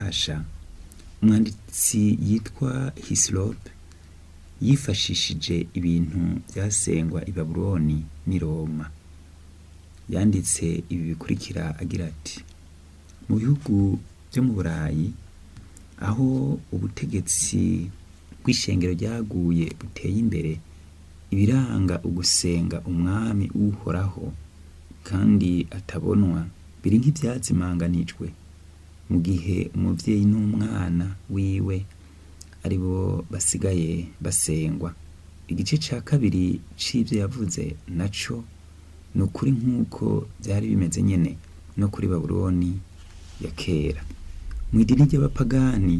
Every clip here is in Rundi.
gufasha umwanditsi yitwa hisilope yifashishije ibintu byasengwa i babuloni n'i roma yanditse ibi bikurikira agira ati mu bihugu byo mu burayi aho ubutegetsi bw'ishengero ryaguye buteye imbere ibiranga ugusenga umwami uhoraho kandi atabonwa biri nk'ibyazimanganijwe mu gihe umubyeyi n'umwana wiwe ari bo basigaye basengwa igice cya kabiri c'ivyo yavuze naco ni ukuri nk'uko byari bimeze nyene no kuri babuloni ya kera mu idini ry'abapagani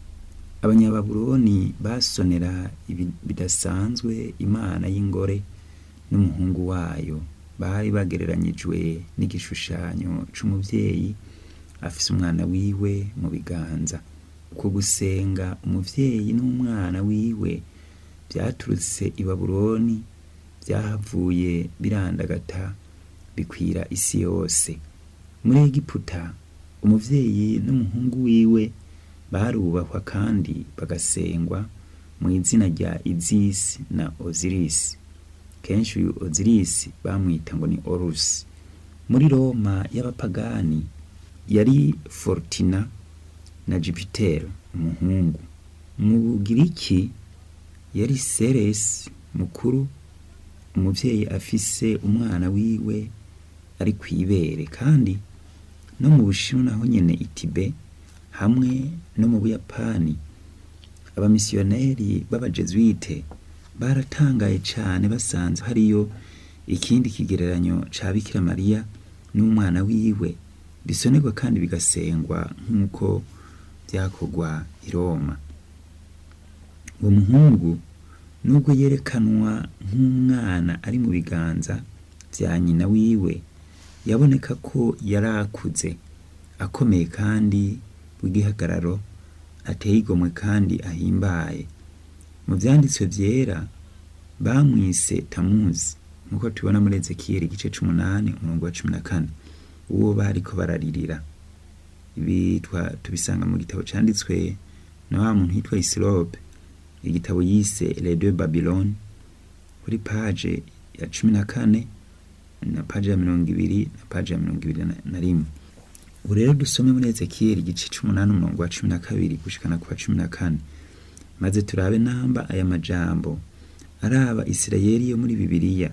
abanyababuloni basonera ibi- bidasanzwe imana y'ingore n'umuhungu wayo bari bagereranyijwe n'igishushanyo c'umuvyeyi afise umwana wiwe mu biganza uko gusenga umuvyeyi n'umwana wiwe vyaturutse i babuloni vyahavuye birandagata bikwira isi yose muri egiputa umuvyeyi n'umuhungu wiwe barubahwa kandi bagasengwa mu izina rya izisi na ozirisi kenshi uyu ozirisi bamwita ngo ni orusi muri roma y'abapagani yari fortina na jupitero umuhungu mu bugiriki yari seresi mukuru umuvyeyi afise umwana wiwe ari kw'ibere kandi no mu bushinwa naho nyene itibe hamwe no mu buyapani abamisiyoneri b'abajezuite baratangaye cane basanze hariyo ikindi kigereranyo ca bikira mariya n'umwana wiwe bisonerwa kandi bigasengwa nk'uko vyakorwa i roma uwo muhungu nubwo yerekanwa nk'umwana ari mu biganza vya nyina wiwe yaboneka ko yari akuze akomeye kandi w'igihagararo ateye igomwe kandi ahimbaye mu vyanditswe vyera bamwise tamuzi nk'uko tubona muri ezekiyeli igice c'umunani umurongo wa cumi na kane uwo bariko bararirira ibi twa- tubisanga mu gitabo canditswe na wa muntu yitwa isilope igitabo yise les deux babylone kuri paje ya cumi na kane na paje ya mirongo ibiri na paje ya mirongo ibiri na- na rimwe ubu rero dusome muri ezekiyeli igice c'umunani umurongo wa cumi na kabiri gushikana ku wa cumi na kane maze turabe namba aya majambo araba isirayeli yo muri bibiliya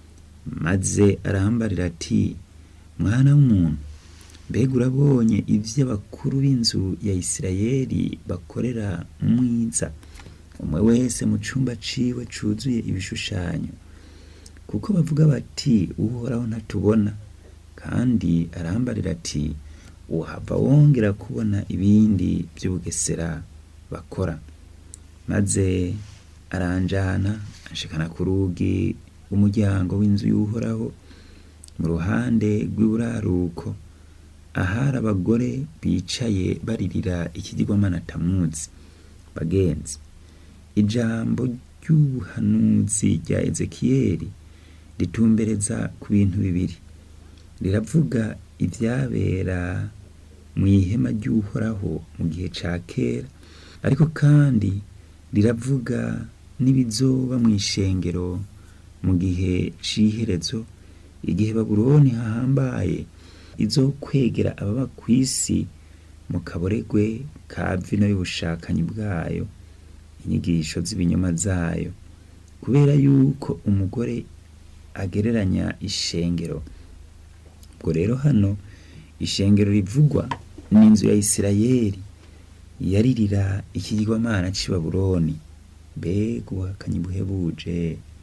maze arambarira ati mwana w'umuntu mbega urabonye ivyo abakuru b'inzu ya isirayeli bakorera mwiza umwe wese mu cumba ciwe cuzuye ibishushanyo kuko bavuga bati uhoraho ntatubona kandi arambarira ati uhava wongera kubona ibindi vy'ubugesera bakora maze aranjana anshikana ku rugi rw'umuryango w'inzu y'uhoraho mu ruhande rw'iburaruko ahari abagore bicaye baririra ikigirwamana tamuzi bagenzi ijambo ry'ubuhanuzi rya ezekiyeli ritumbereza ku bintu bibiri riravuga ivyabera mu ihema ry'uhoraho mu gihe ca kera ariko kandi riravuga n'ibizoba mu ishengero mu gihe c'iherezo igihe babuloni hahambaye izokwegera ababa kw'isi mu kaboregwe ka vino y'ubushakanyi bwayo inyigisho z'ibinyoma zayo kubera yuko umugore agereranya ishengero ubwo rero hano ishengero rivugwa ni inzu ya isirayeli yaririra ikigirwamana c'i babuloni mbega ubuhakanyi buhebuje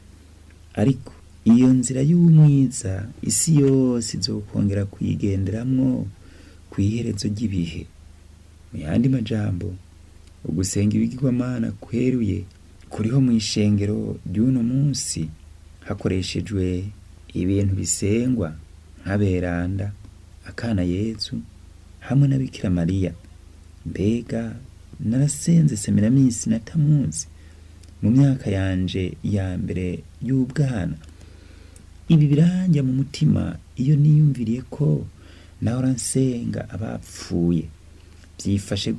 ariko iyo nzira y'umwiza isi yose izokongera kuyigenderamwo kw'iherezo ry'ibihe mu yandi majambo ugusenga ibigirwamana kweruye kuriho mu ishengero ry'uno munsi hakoreshejwe ibintu bisengwa nk'aberanda akana yezu hamwe na bikira mariya mbega narasenze semiraminsi na tamuzi mu myaka yanje ya mbere y'ubwana ibi biranjya mu mutima iyo niyumviriye ko nahora nsenga abapfuye byifashe